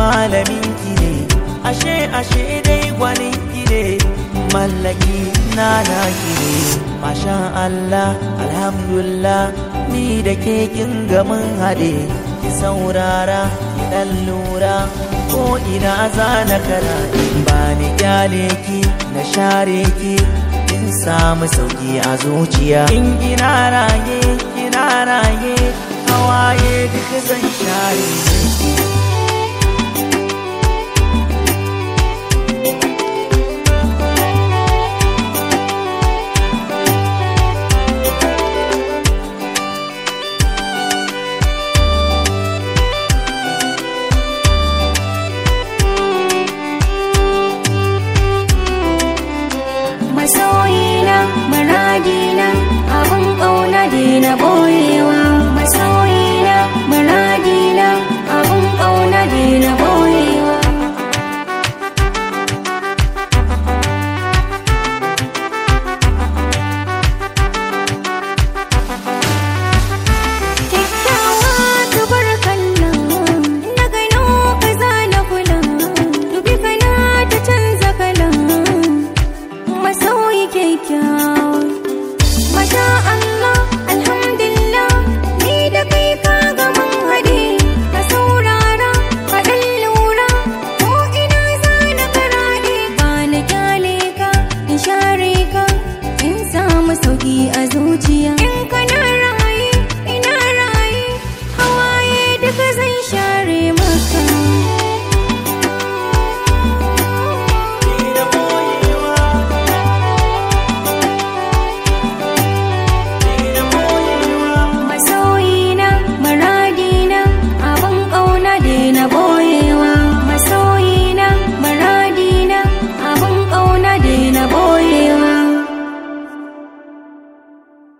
malamin ki ne ashe ashe dai gwanin ki ne mallaki na na ki ne masha Allah alhamdulillah ni da ke kin ga mun haɗe ki saurara ki dan lura ko ina za na kara ba ni kyale ki na share ki kin samu sauki a zuciya in ina raye ina raye hawaye duk zan share